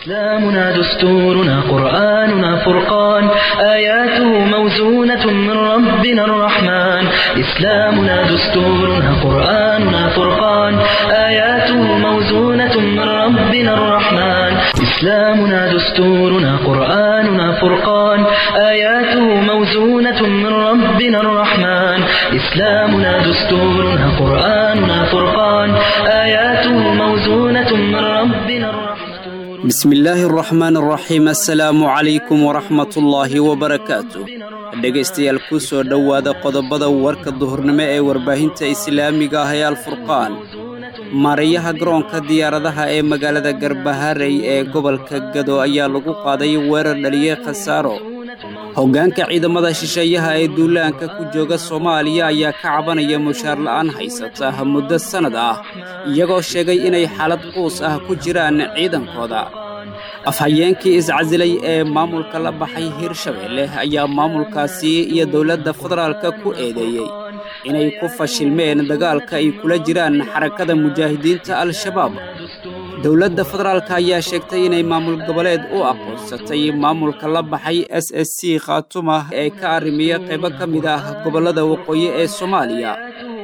إسلامنا دستورنا قرآننا فرقان آياته موزونة من ربنا الرحمن إسلامنا دستورنا قرآننا فرقان آياته موزونة من ربنا الرحمن إسلامنا دستورنا قرآننا فرقان آياته موزونة من ربنا الرحمن إسلامنا دستورنا قرآننا فرقان آياته موزونة من ربنا الرحمن bismillaahi araxmaan araxiim assalaamu calaykum waraxmatullaahi wabarakaatu dhegaystayaal ku soo dhowaada qodobada warka duhurnimo ee warbaahinta islaamiga ah ee alfurqaan maarayaha garoonka diyaaradaha ee magaalada garbaharey ee gobolka gado ayaa lagu qaaday weerar dhaliyey khasaaro hoggaanka ciidamada shisheeyaha ee duulaanka ku jooga soomaaliya ayaa ka cabanaya mushaar la'aan haysata muddo sannad ah iyagoo sheegay inay xaalad quus ah ku jiraan ciidankooda afhayeenkii iscasilay ee maamulka la baxay hirshabeelle ayaa maamulkaasi iyo dowladda federaalka ku eedeeyey inay ku fashilmeen dagaalka ay kula jiraan xarakada mujaahidiinta al-shabaab dowladda federaalka ayaa sheegtay inay maamul goboleed u aqoonsatay maamulka la baxay s s c khaatuma ee ka arrimiya qaybo ka mid ah gobollada waqooyi ee soomaaliya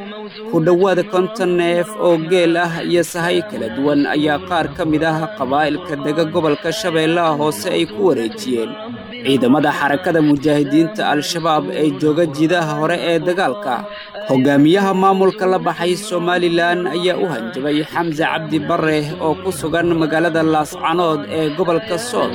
ku dhowaada konton neef oo geel ah iyo sahay kala duwan ayaa qaar ka mid ah qabaa'ilka dega gobolka shabeellaha hoose ay ku wareejiyeen ciidamada xarakada mujaahidiinta al-shabaab ee jooga jiidaha hore ee dagaalka hoggaamiyaha maamulka la baxay somalilan ayaa u hanjabay xamse cabdi barre oo ku sugan magaalada laascanood ee gobolka sool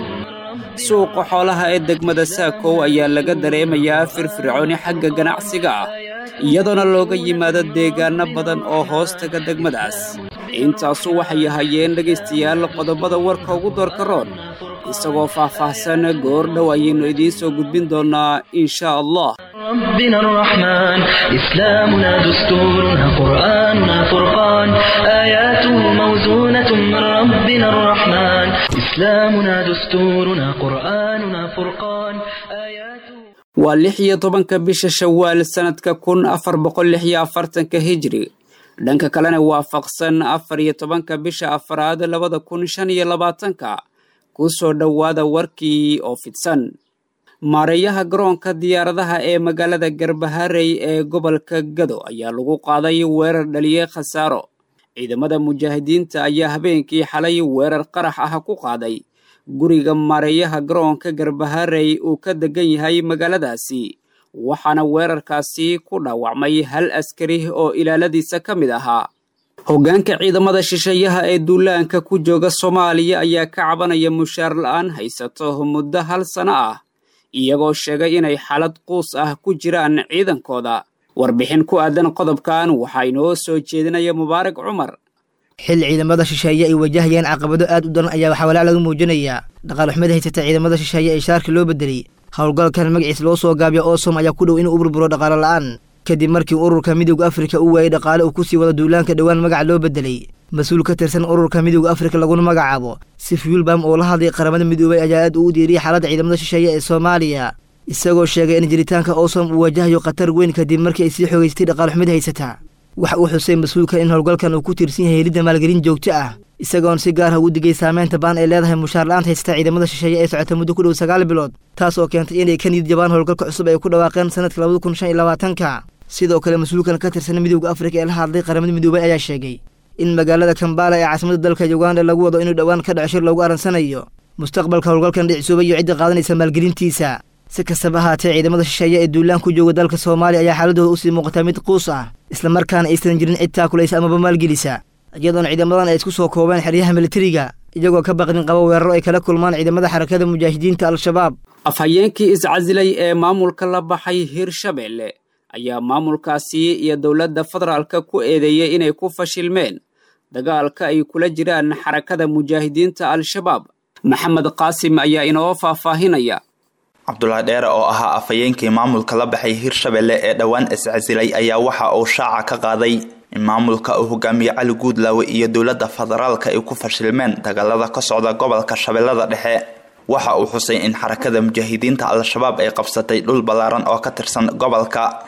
suuqa xoolaha ee degmada saakow ayaa laga dareemayaa firfircooni xagga ganacsiga ah iyadoona looga yimaado deegaanno badan oo hoos taga degmadaas intaasu waxay ahayeen dhegaystayaal qodobada warka ugu doorka roon isagoo faah-faahsan goor dhow ayaynu idiin soo gudbin doonnaa insha allah ربنا الرحمن إسلامنا دستورنا قرآننا فرقان آياته موزونة من ربنا الرحمن إسلامنا دستورنا قرآننا فرقان آياته waa lix iyo tobanka bisha shawaal sannadka kun afar boqol lix iyo afartanka hijri dhanka kalena waafaqsan afar iyo tobanka bisha afaraad labada kun shan iyo labaatanka ku soo dhowaada warkii oo fidsan maareeyaha garoonka diyaaradaha ee magaalada garbaharey ee gobolka gado ayaa lagu qaaday weerar dhaliyey khasaaro ciidamada mujaahidiinta ayaa habeenkii xalay weerar qarax ah ku qaaday guriga maareeyaha garoonka garbaharey uu ka degan yahay magaaladaasi waxaana weerarkaasi ku dhaawacmay hal askari oo ilaaladiisa ka mid ahaa hoggaanka ciidamada shisheeyaha ee duulaanka ku jooga soomaaliya ayaa ka cabanaya mushaar la'aan haysato muddo hal sano ah iyagoo sheegay inay xaalad quus ah ku jiraan ciidankooda warbixin ku aadan qodobkan waxaa inoo soo jeedinaya mubaarak cumar xil ciidamada shisheeye ay wajahayeen caqabado aad u daran ayaa waxaa walaac laga muujinayaa dhaqaalxumada haysata ciidamada shisheeye ee shaarka loo bedelay howlgalkan magaciis loo soo gaabiya oosom ayaa ku dhow inuu u burburo dhaqaalo la'aan kadib markii ururka midowda afrika uu waayey dhaqaale uu ku sii wado duulaanka dhowaan magaca loo bedelay mas-uul ka tirsan ururka midowda afrika laguna magacaabo sifyulbam oo la hadlay qaramada midoobay ayaa aad ugu diiriyay xaaladda ciidamada shisheeye ee soomaaliya isagoo sheegay in jiritaanka oosom uu wajahayo khatar weyn kadib markii ay sii xoogaystay dhaqaalxumada haysata waxa uu xusay mas-uulka in howlgalkan uu ku tiirsan yahay helidda maalgelin joogto ah isagoon si gaar ah ugu digay saameynta baan ay leedahay mushaar la'aanta haysata ciidamada shisheeye ee socota muddo ku dhow sagaal bilood taas oo keentay inay ka niyid jabaan howlgalka cusub ay ku dhawaaqeen sanadka labada kun shan iyo labaatanka sidoo kale mas-uulkan ka tirsan midowda afrika ee la hadlay qaramada midoobay ayaa sheegay in magaalada kambala ee caasimada dalka uganda lagu wado inuu dhowaan ka dhaco shir loogu aransanayo mustaqbalka howlgalkan dhicisuubay iyo cidda qaadanaysa maalgelintiisa si kastaba ahaatee ciidamada shisheeye ee duulaan ku jooga dalka soomaaliya ayaa xaaladooda usii muuqataa mid quus ah islamarkaana aysan jirin cid taakulaysa amaba maalgelisa iyadoona ciidamadan ay isku soo koobeen xeryaha militariga iyagoo ka baqdin qaba weeraro ay kala kulmaan ciidamada xarakada mujaahidiinta al-shabaab afhayeenkii iscasilay ee maamulka la baxay hirshabeelle ayaa maamulkaasi iyo dowladda federaalka ku eedeeyey inay ku fashilmeen dagaalka ay kula jiraan xarakada mujaahidiinta al-shabaab maxamed qaasim ayaa inoo faahfaahinaya cabdulaahi dheere oo ahaa afhayeenkii maamulka la baxay hirshabelle ee dhowaan iscasilay ayaa waxa uu shaaca ka qaaday in maamulka uu hogaamiye cali guudlaawe iyo dowladda federaalka ay ku fashilmeen dagaalada ka socda gobolka shabeellada dhexe waxa uu xusay in xarakada mujaahidiinta al-shabaab ay qabsatay dhul ballaaran oo ka tirsan gobolka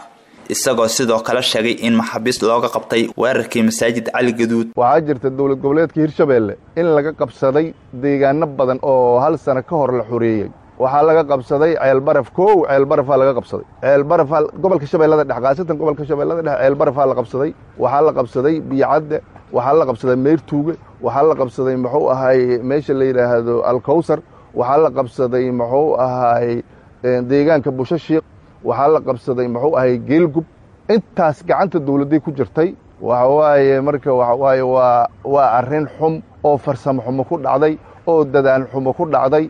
isagoo sidoo kale sheegay in maxaabiist looga qabtay weerarkii masaajid cali gaduud waxaa jirta dowlad goboleedka hirshabeelle in laga qabsaday deegaano badan oo hal sano ka hor la xoreeyey waxaa laga qabsaday ceelbaraf kow ceelbarafaa laga qabsaday ceelbarafaa gobolka shabeellada dhex khaasatan gobolka shabeellada dhex ceelbarafaa la qabsaday waxaa la qabsaday biyocadde waxaa la qabsaday meyrtuuge waxaa la qabsaday muxuu ahaay meesha la yidhaahdo alkawsar waxaa la qabsaday muxuu ahaay deegaanka bushashiiq waxaa la qabsaday muxuu ahay geelgub intaas gacanta dowladday ku jirtay waxa waaye marka waxa waaye waa waa arrin xum oo farsamo xumo ku dhacday oo dadaan xumo ku dhacday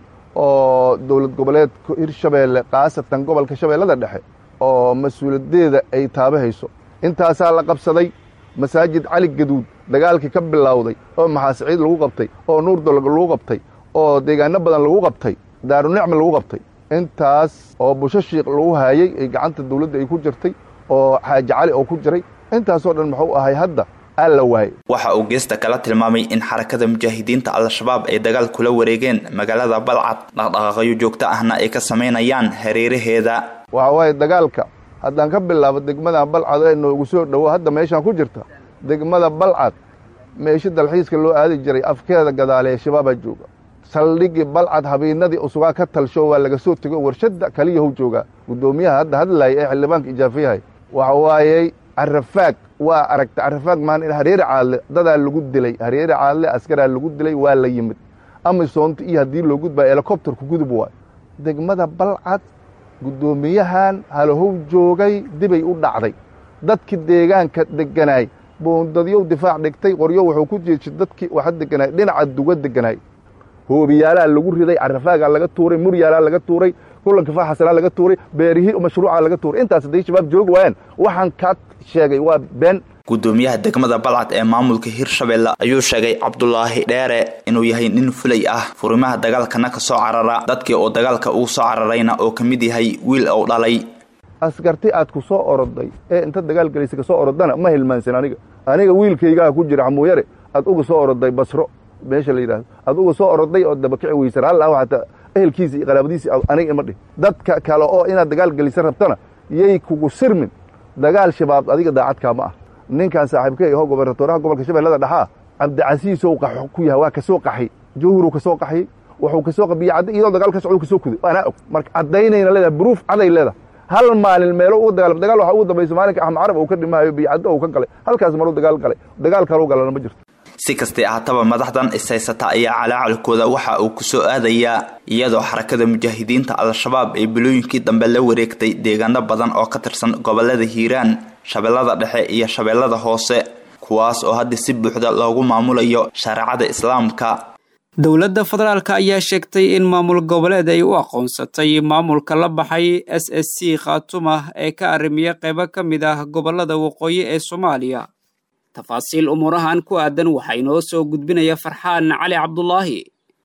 oo dowlad goboleedka hirshabeelle khaasatan gobolka shabeellada dhexe oo mas-uuliyaddeeda ay taabahayso intaasaa la qabsaday masaajid cali gaduud dagaalkii ka bilowday oo maxaasiciid lagu qabtay oo nuurdolog lagu qabtay oo deegaano badan lagu qabtay daarunicma lagu qabtay intaas oo bushashiiq lagu haayey ay gacanta dawladda ay ku jirtay oo xaaji cali oo ku jiray intaasoo dhan muxuu ahay hadda aa la waayey waxa uu geesta kala tilmaamay in xarakada mujaahidiinta al-shabaab ay dagaal kula wareegeen magaalada balcad dhaqdhaqaaqyo joogto ahna ay ka samaynayaan hareeraheeda waxa waaye dagaalka haddaan ka bilaabo degmada balcad ee noogu soo dhowo hadda meeshaan ku jirta degmada balcad meesho dalxiiska loo aadi jiray afkeeda gadaaleee shabaabaa jooga saldhigii balcad habeennadii usugaa ka talsho waa laga soo tego warshadda kaliyahu joogaa guddoomiyaha hadda hadlaaya ee xildhibaanka ijaafiyahay waxa waayey carafaag waa aragta carafaag maan hareere caadle dadaa lagu dilay hareere caadle askaraa lagu dilay waa la yimid amisoonta iyo haddii loo gudbaa helikobterku gudub waay degmada balcad guddoomiyahan halahow joogay dibay u dhacday dadkii deegaanka deganaay boondadyow difaac dhigtay qoryo wuxuu ku jeedshay dadkii waxa deganaay dhinaca duga deganaay hoobiyaalaa lagu riday carafaagaa laga tuuray muryaalaa laga tuuray kulanka faaxasanaa laga tuuray beerihii mashruucaa laga tuuray intaas hadday shabaab joogi waayaan waxaan kaa sheegay waa been guddoomiyaha degmada balcad ee maamulka hirshabeelle ayuu sheegay cabdulaahi dheere inuu yahay nin fulay ah furimaha dagaalkana ka soo carara dadkii uu dagaalka ugu soo cararayna oo ka mid yahay wiil uu dhalay askarti aad ku soo oroday ee inta dagaal gelaysa ka soo orodana ma hilmaansan aniga aniga wiilkaygaa ku jira xamuuyare aad uga soo oroday basro meesha la yidhahdo aad uga soo oroday oo dabakici weysan halla xataa ehelkiisa iyo qaraabadiisi aniga ima dhih dadka kale oo inaad dagaal gelisa rabtana yay kugu sirmin dagaal shabaab adiga daacadkaa ma ah ninkan saaxiibkey aho gobernatoraha gobolka shabeellada dhexaa cabdicasiisow qaxo ku yahay waa ka soo qaxay jawhuruu ka soo qaxiyey wuxuu ka soo biyacadda iyadoo dagaal ka socdo ka soo kuday waanaa og marka caddaynayna leedahay buruuf caday leedahay hal maalin meelo uga dagaalam dagaal waxaa ugu dambaysa maalinka axmed carab uu ka dhimaayo biyacaddo uu ka galay halkaas maruu dagaal galay dagaal kaluu galana ma jirto si kastay ahaataba madaxdan ishaysata ayaa calaacalkooda waxa uu ku soo aadayaa iyadoo xarakada mujaahidiinta al-shabaab ay bilooyinkii dambe la wareegtay deegaano badan oo ka tirsan gobolada hiiraan shabeellada dhexe iyo shabeellada hoose kuwaas oo hadda si buuxda loogu maamulayo shareecada islaamka dowladda federaalk ayaa sheegtay in maamul goboleed ay u aqoonsatay maamulka la baxay s s c khaatuma ee ka arrimiya qaybo ka mid ah gobolada waqooyi ee soomaaliya tafaasiil umuurahan ku aadan waxaa inoo soo gudbinaya farxaan cali cabdulaahi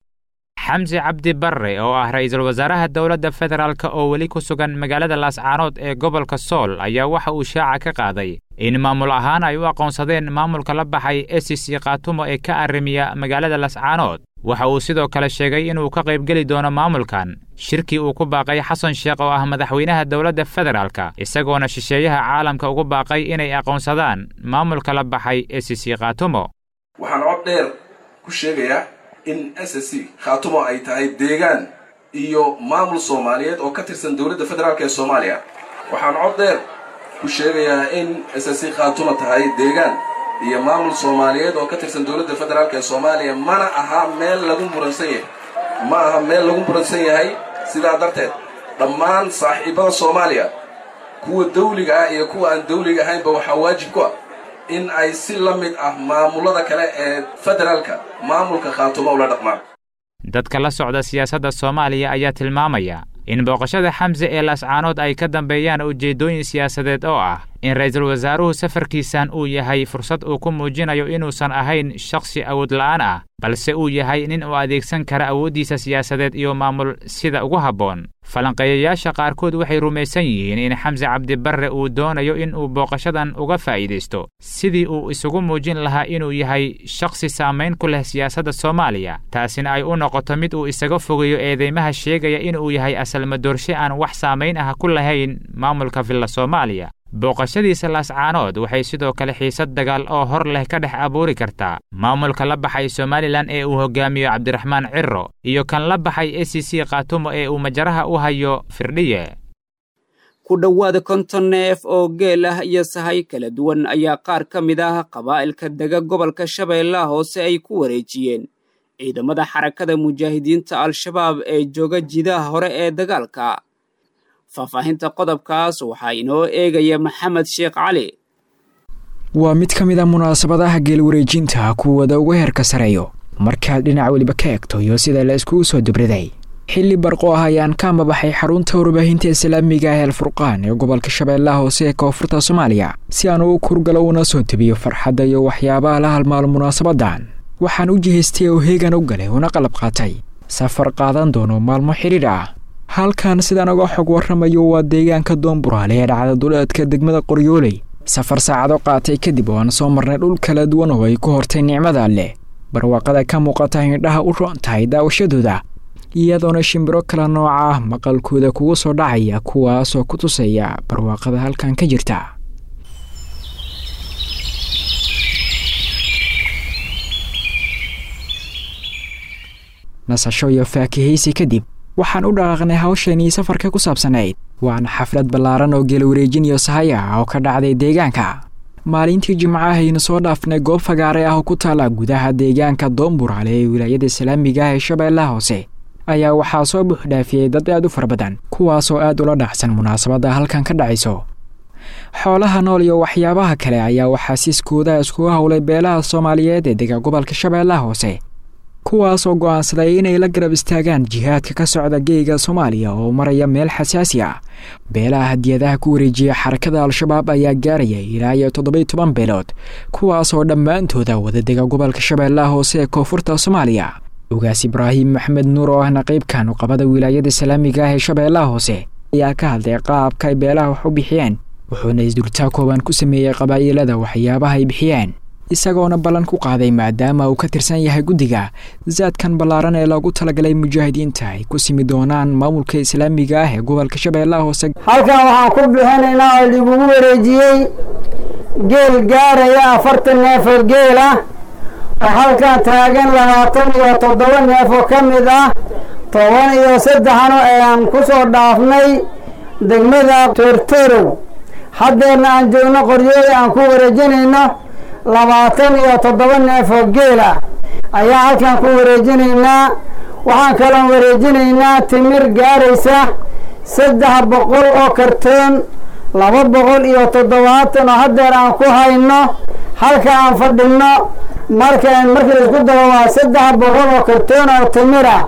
xamsi cabdi barre oo ah ra-iisul wasaaraha dowladda federaalk oo weli ku sugan magaalada laascaanood ee gobolka sool ayaa waxa uu shaaca ka qaaday in maamul ahaan ay u aqoonsadeen maamulka la baxay esis khaatumo ee ka arrimiya magaalada laascaanood waxa uu sidoo kale sheegay inuu ka qaybgeli doono maamulkan shirkii uu ku baaqay xasan sheekh oo ah madaxweynaha dowladda federaalka isagoona shisheeyaha caalamka ugu baaqay inay aqoonsadaan maamulka la baxay esis khaatumo waxaan cod dheer ku sheegayaa in s s c khaatumo ay tahay deegaan iyo maamul soomaaliyeed oo ka tirsan dowladda federaalk ee soomaaliya waxaan cod dheer ku sheegayaa in s s c khaatumo tahay deegaan iyo maamul soomaaliyeed oo ka tirsan dowladda federaalk ee soomaaliya mana aha meel lagu muransan yahay ma aha meel lagu muransan yahay sidaa darteed dhammaan saaxiibada soomaaliya kuwa dawliga ah iyo kuwa aan dawliga ahaynba waxaa waajib ku ah in ay si la mid ah maamulada kale ee federaalka maamulka khaatumo ula dhaqmaan dadka la socda siyaasadda soomaaliya ayaa tilmaamaya in booqashada xamse ee laascaanood ay ka dambeeyaan ujeeddooyin siyaasadeed oo ah in ra'iisul wasaaruhu safarkiisan uu yahay fursad uu ku muujinayo inuusan ahayn shakhsi awood la'aan ah balse uu yahay nin uu adeegsan kara awooddiisa siyaasadeed iyo maamul sida ugu habboon falanqeeyayaasha qaarkood waxay rumaysan yihiin in xamse cabdibarre uu doonayo in uu booqashadan uga faa'iidaysto sidii uu isugu muujin lahaa inuu yahay shakhsi saamayn ku leh siyaasadda soomaaliya taasina ay u noqoto mid uu isaga fogeeyo eedeymaha sheegaya inuu yahay asalmadoorshe aan wax saamayn ah ku lahayn maamulka villa soomaaliya booqashadiisa laascaanood waxay sidoo kale xiisad dagaal oo hor leh ka dhex abuuri kartaa maamulka la baxay somalilan ee uu hogaamiyo cabdiraxmaan ciro iyo kan la baxay e c c khaatumo ee uu majaraha u hayo firdhiye ku dhowaada konton neef oo geel ah iyo sahay kala duwan ayaa qaar ka mid ah qabaa'ilka dega gobolka shabeellaha hoose ay ku wareejiyeen ciidamada xarakada mujaahidiinta al-shabaab ee jooga jidaha hore ee dagaalka faahfaahinta qodobkaas waxaa inoo eegaya maxamed sheekh cali waa mid ka mid a munaasabadaha geelwareejinta kuwada ugu heerka sareeyo markaad dhinac weliba ka egto iyo sida la iskugu soo dubriday xilli barqo ah ayaan ka amabaxay xarunta warbaahinta islaamiga ah alfurqaan ee gobolka shabeellaha hoose ee koonfurta soomaaliya si aan ugu kurgalo una soo debiyo farxadda iyo waxyaabaha la halmaalo munaasabadan waxaan u jihaystay oo heegan u galay una qalab qaatay safar qaadan doono maalmo xidhiidh ah halkan sidaan uga xog warramayo waa deegaanka doonburaale ee dhacda duleedka degmada qoryooley safar saacado qaatay kadib oo aan soo marnay dhul kala duwan oo ay ku hortay nicmada leh barwaaqada ka muuqata hindhaha u roon tahay daawashadooda iyadoona shimbiro kala nooca ah maqalkooda kugu soo dhacaya kuwaasoo ku tusaya barwaaqada halkan ka jirta nasasho iyo faakihaysi kadib waxaan u dhaqaaqnay hawsheenii safarka ku saabsanayd waana xaflad ballaaran oo geelwareejin iyo sahay ah oo ka dhacday deegaanka maalintii jimcahaynu soo dhaafnay goob fagaare ah oo ku taala gudaha deegaanka doonburaale ee wilaayada islaamiga ah ee shabeellaha hoose ayaa waxaa soo buuxdhaafiyey dad aad u fara badan kuwaasoo aad ula dhacsan munaasabadda halkan ka dhacayso xoolaha nool iyo waxyaabaha kale ayaa waxaa siiskooda iskugu howlay beelaha soomaaliyeed ee dega gobolka shabeellaha hoose kuwaasoo go'aansaday inay la garab istaagaan jihaadka ka socda geega soomaaliya oo maraya meel xasaasi ah beelaha hadiyadaha ku wareejiya xarakada al-shabaab ayaa gaaraya ilaa iyo toddobai toban beelood kuwaasoo dhammaantooda wadadega gobolka shabeellaha hoose ee koonfurta soomaaliya ugaas ibraahim maxmed nuur oo ahna qaybkan uqabada wilaayada islaamiga ah ee shabeellaha hoose ayaa ka hadlay qaabka ay beelaha wax u bixiyeen wuxuuna isdultaa kooban ku sameeyey qabaa'ilada waxyaabaha ay bixiyeen isagoona ballan ku qaaday maadaama uu ka tirsan yahay guddiga zaadkan ballaaran ee loogu talagalay mujaahidiinta ay ku simi doonaan maamulka islaamiga ah ee gobolka shabeellaha hoose halkan waxaan ku bixinaynaa oo lagugu wareejiyey geel gaaraya afartan neef oo geel ah oo halkan taagan labaatan iyo toddoba neef oo ka mid ah toban iyo saddexno ayaan ku soo dhaafnay degmada toortorow haddeerna aan joogno qoryooli aan ku wareejinayno labaatan iyo toddoba neef oo geel ah ayaa halkan ku wareejinaynaa waxaan kaloon wareejinaynaa timir gaaraysa saddex boqol oo kartoon laba boqol iyo toddobaatan oo haddeer aan ku hayno halka aan fadhinno marka markii laisku daro waa saddex boqol oo kartoon oo timir ah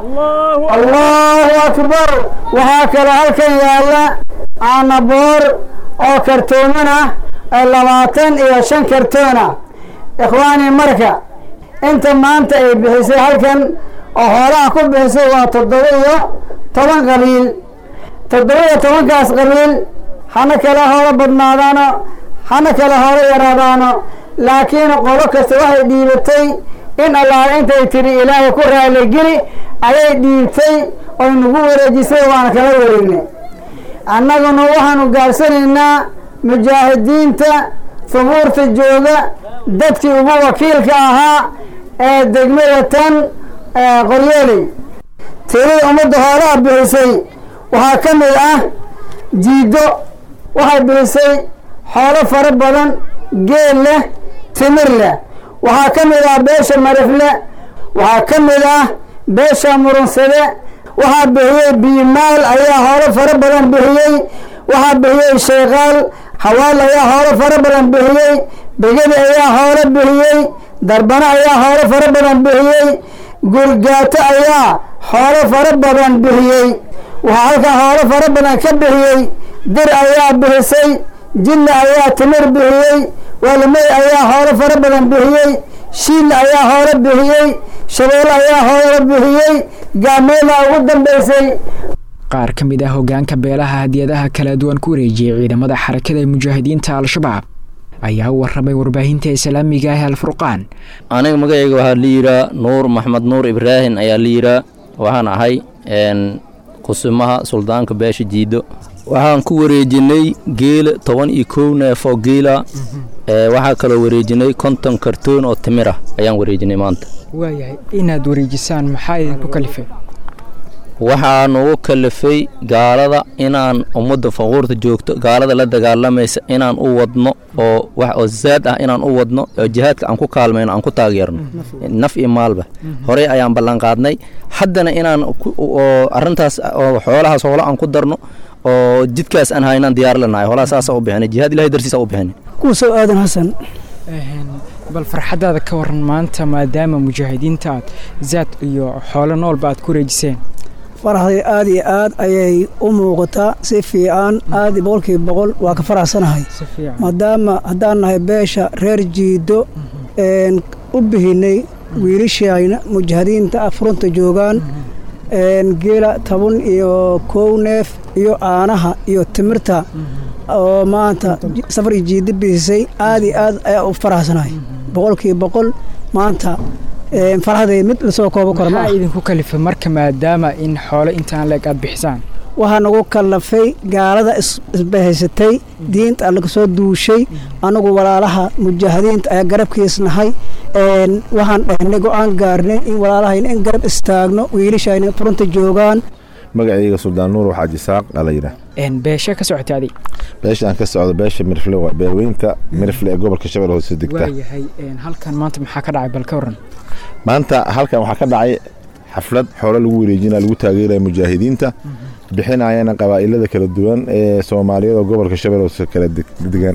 allahu akbar waxaa kaloo halkan yaalla caanaboor oo kartooman ah labaatan iyo shan kartoona ikhwaani marka inta maanta ay bixisay halkan oo xoolaha ku bixisay waa toddoba iyo toban qabiil toddoba iyo tobankaas qabiil hana kala horo badnaadaano hana kala horo yaraadaano laakiin qolo kasta waxay dhiibatay in allaala intay tiri ilaahay ku raaligeli ayay dhiibtay oy nagu wareejisay waana kala wareegnay annaguna waxaanu gaabsanaynaa mujaahidiinta hubuurta jooga dadkii ugu wakiilka ahaa ee degmada tan qoryooley tirii ummadda hoolaha bixisay waxaa ka mid ah jiido waxay bixisay xoolo fara badan geel leh timir leh waxaa ka mid ah beesha marifle waxaa ka mid ah beesha murunsade waxaa bixiyey biimaal ayaa hoolo fara badan bixiyey waxaa bixiyey sheekaal hawaal ayaa hoolo fara badan bixiyey begedi ayaa hoolo bixiyey darbano ayaa hoolo fara badan bixiyey gurgaato ayaa hoolo fara badan bixiyey waxaa halkan hoolo fara badan ka bixiyey dir ayaa bixisay jilla ayaa timir bixiyey waalimey ayaa hoolo fara badan bixiyey shiil ayaa hoolo bixiyey shabeelle ayaa hoolo bixiyey gaameela ugu dambaysay qaar ka mid ah hoggaanka beelaha hadiyadaha kala duwan ku wareejiyey ciidamada xarakada mujaahidiinta al-shabaab ayaa u warramay warbaahinta islaamiga ah alfurqaan aniga magacayga waxaa la yihaa nuur maxmed nuur ibraahim ayaa la yihaa waxaan ahay kusimaha suldaanka beesha jiido waxaan ku wareejinay geela toban iyo kow neef oo geela waxaa kaloo wareejinay konton kartoon oo timir ah ayaan wareejinay maanta waayahay inaad wareejisaan maxaa idinku kalifay waxaa nugu kalifay gaalada inaan ummadda faquurta joogto gaalada la dagaalamaysa inaan u wadno oo wax oo zaad ah inaan u wadno oo jihaadka aan ku kaalmayno aan ku taageerno naf iyo maalba horey ayaan ballanqaadnay haddana inaan arrintaas oo xoolahaas hoola aan ku darno oo jidkaas aan haynaan diyaar lanahay hoolaha saasa u bixinay jihaad ilahay dartiisa u bixinay kuusow aadan xasan bal farxaddaada ka waran maanta maadaama mujaahidiinta aad zaad iyo xoolo noolba aad ku wareejiseen faraxday aad iyo aad ayay u muuqataa si fiican aad boqolkiiba boqol waa ka faraxsanahay maadaama haddaan nahay beesha reer jiido u bihinay wiilashayna mujaahidiinta furunta joogaan geela toban iyo kow neef iyo caanaha iyo timirta oo maanta safar iyo jiida bixisay aad iyo aad ayaa u faraxsanahay boqolkiiba boqol maanta farxaday mid lasoo koobo karo maxaa idinku kalifay marka maadaama in xoolo intaan leeg aad bixisaan waxaa nagu kallafay gaalada isbahaysatay diinta allaga soo duushay annagu walaalaha mujaahidiinta ayaa garabkiisnahay waxaan dhahnay go-aan gaarnay in walaalahayna in garab istaagno wiilashayna furunta joogaan magacayga suldaan nuur waxaa jisaaq dhalayna beesha ka socotay adig beesha aan ka socdo beesha mirfle waa beerweynta mirfle ee gobolka shabeelle hoose degta waayahay halkan maanta maxaa ka dhacay bal ka waran maanta halkan waxaa ka dhacay xaflad xoolo lagu wareejina lagu taageeraya mujaahidiinta bixinayana qabaa'ilada kala duwan ee soomaaliyada oo gobolka shabeelle hoose kala degan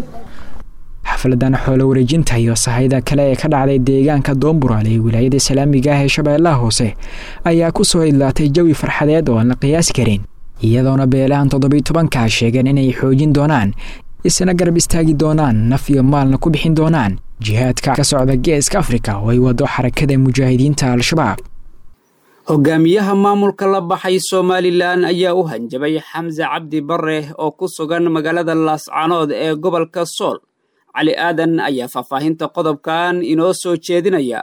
xafladan xoolo wareejinta iyo sahayda kale ee ka dhacday deegaanka doomburaale ee wilaayada islaamiga ah ee shabeellaha hoose ayaa ku soo idlaatay jawi farxadeed oo aan la qiyaasi karin iyadoona beelahan toddobiy tobankaa sheegeen inay xoojin doonaan isna garab istaagi doonaan naf iyo maalna ku bixin doonaan jihaadka ka socda geeska afrika oo ay wado xarakada mujaahidiinta al-shabaab hogaamiyaha maamulka la baxay somalilan ayaa u hanjabay xamse cabdi bare oo ku sugan magaalada laascanood ee gobolka sool cali aadan ayaa faahfaahinta qodobkan inoo soo jeedinaya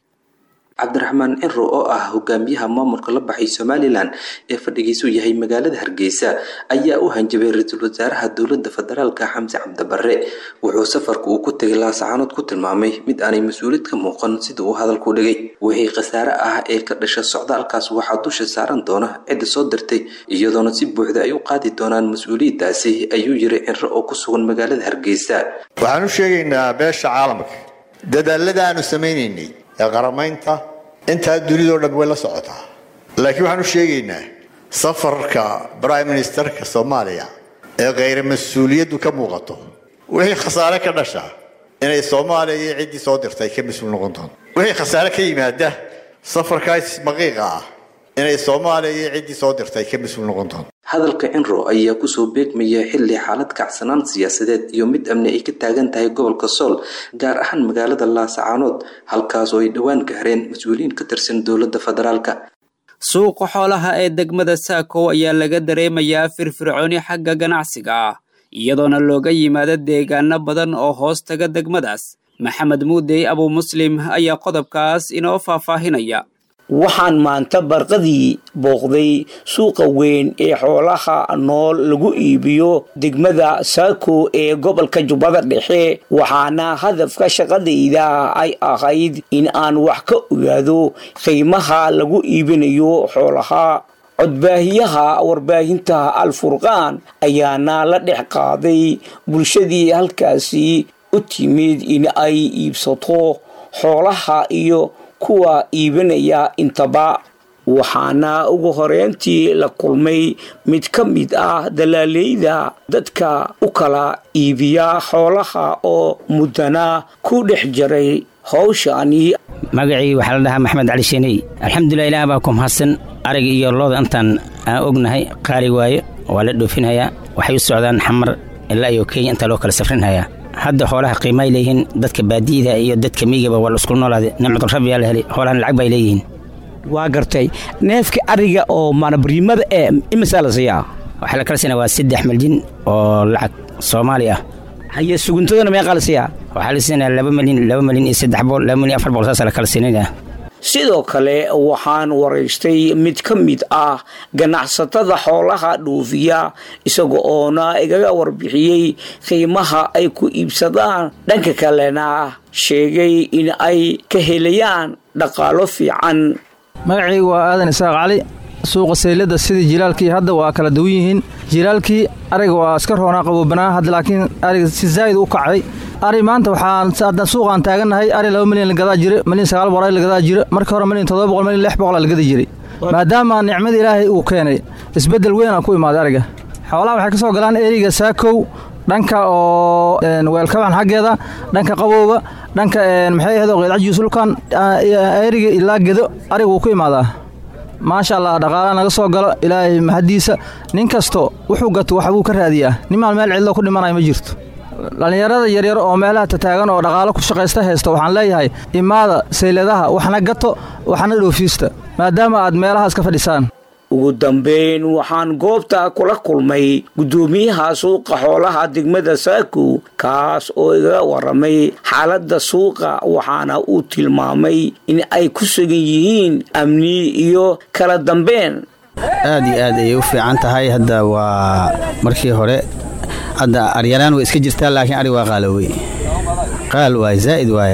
cabdiraxmaan cinro oo ah hogaamiyaha maamulka la baxay somalilan ee fadhigiisu yahay magaalada hargeysa ayaa u hanjabay ra-iisul wasaaraha dowladda federaalka xamse cabdibare wuxuu safarka uu ku tegay laascaanood ku tilmaamay mid aanay mas-uuliyad ka muuqan sida uu hadalku dhigay wixii khasaare ah ee ka dhasha socdaalkaas waxaa dusha saaran doona cidda soo dirtay iyadoona si buuxda ay u qaadi doonaan mas-uuliyaddaasi ayuu yiri cinro oo ku sugan magaalada hargeysa waxaan u sheegaynaa beesha caalamka dadaalada aanu samaynaynay ee qaramaynta intaa dunidao dhan way la socotaa laakiin waxaan u sheegaynaa safarka brime ministerka soomaaliya ee khayra mas-uuliyaddu ka muuqato wixii khasaare ka dhasha inay soomaaliya iyo ciddii soo dirtay ka mas-uul noqon doonto wixii khasaare ka yimaada safarkaas maqiiqa ah inay soomaaliya iyo ciddii soo dirtay ka mas-uul noqon doonto hadalka cinro ayaa kusoo beegmaya xilli xaalad kacsanaan siyaasadeed iyo mid amni ay ka taagan tahay gobolka sool gaar ahaan magaalada laasacaanood halkaas oo ay dhowaan gaareen mas-uuliyiin ka tirsan dowladda federaalka suuqa xoolaha ee degmada saakow ayaa laga dareemayaa firfircooni xagga ganacsiga ah iyadoona looga yimaado deegaano badan oo hoos taga degmadaas maxamed muudey abuu muslim ayaa qodobkaas inoo faahfaahinaya waxaan maanta barqadii booqday suuqa weyn ee xoolaha nool lagu iibiyo degmada saako ee gobolka jubbada dhexe waxaana hadafka shaqadayda ay ahayd in aan wax ka ogaado qiimaha lagu iibinayo xoolaha codbaahiyaha warbaahinta al-furqaan ayaana la dhex qaaday bulshadii halkaasi u timid in ay iibsato xoolaha iyo kuwa iibinaya intaba waxaana ugu horeyntii la kulmay mid ka mid ah dalaaleyda dadka u kala iibiya xoolaha oo muddana ku dhex jiray howshani magacii waxaa la dhahaa maxamed cali sheeney alxamdulilah ilaah baa ku mahadsan ariga iyo looda intaan aan ognahay qaali waayo waa la dhoofinhayaa waxay u socdaan xamar ilaa iyo kenya intaa loo kala safrinhayaa hadda xoolaha qiimaay leeyihiin dadka baadiyada iyo dadka miyigaba waa la isku noolaaday nimcudurrabiyaa la helay xoolahan lacag bay leeyihiin waa gartay neefka ariga oo maanabariimada ee imisaa la siiyaa waxaa la kala siinaya waa saddex miljin oo lacag soomaali ah haye suguntadana meeqaa la siiyaa waxaa la siinaya laba milyan laba milyan iyo saddex bool laba milyan afar bool saasaa la kala siinaya sidoo kale waxaan waraystay mid ka mid ah ganacsatada xoolaha dhuufiya isaga oona igaga warbixiyey qiimaha ay ku iibsadaan dhanka kalena sheegay in ay ka helayaan dhaqaalo fiican magacaygu waa aadan isaaq cali suuqa saylada sidii jilaalkii hadda waa kala duwan yihiin jilaalkii ariga waa iska roonaa qaboobanaa hadda laakiin ariga si zaa'id u kacday ari maanta waxaan suuqaan taagannahay ari laba milyan lagadaa jira milyan sagaal boqol lagadaa jira markii hore milyan toddoba boqol milyan lix boqol lagada jiray maadaama nicmada ilaahay uu keenay isbeddel weynaa ku imaaday ariga xoolaha waxay ka soo galaan eriga saakow dhanka oo weelkaban xaggeeda dhanka qabowga dhanka maxay ahayd oo qeydcajiis dhulkan eriga ilaa gedo ariga wuu ku imaadaa maasha allah dhaqaalaha naga soo galo ilaahay mahaddiisa nin kasto wuxuu gato waxbuu ka raadiyaa nimaan meel cidlo ku dhimanayo ma jirto dhallinyarada yaryar oo meelaha tataagan oo dhaqaalo ku shaqaysta haysto waxaan leeyahay imaada sayladaha waxna gato waxna dhoofiista maadaama aad meelahaas ka fadhisaan ugu dambeyn waxaan goobta kula kulmay guddoomiyaha suuqa xoolaha degmada saako kaas oo igaga waramay xaaladda suuqa waxaana uu tilmaamay in ay ku sugan yihiin amni iyo kala dambeyn aad iyo aad ayay u fiican tahay hadda waa markii hore hadda aryaraan way iska jirtaa laakiin ari waa qaalowey qaal waaye zaa'id waaye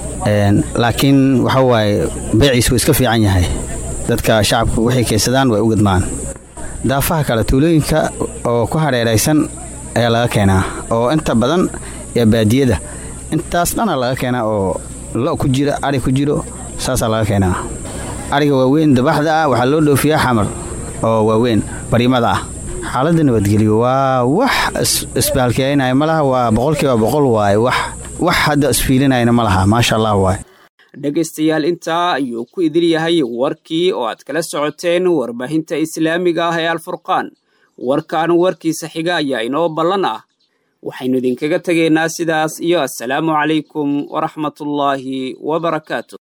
laakiin waxa waaye beeciis wuu iska fiican yahay dadka shacabku waxay keensadaan way u gadmaan daafaha kale tuulooyinka oo ku hareeraysan ayaa laga keenaa oo inta badan ee baadiyada intaas dhana laga keenaa oo lo ku jira ari ku jiro saasaa laga keenaa ariga waaweyn dabaxda ah waxaa loo dhoofiyaa xamar oo waaweyn bariimada ah xaaladda nabadgelyo waa wax isbaalkeynaya ma laha waa boqolkiiba boqol waaye wax wax hadda isfiilinayna ma laha maasha allah waaye dhegaystayaal intaa ayuu ku idil yahay warkii oo aad kala socoteen warbaahinta islaamiga ah ee alfurqaan warkan warkiisa xiga ayaa inoo ballan ah waxaynu idinkaga tegaynaa sidaas iyo assalaamu calaykum waraxmatullaahi wabarakaatu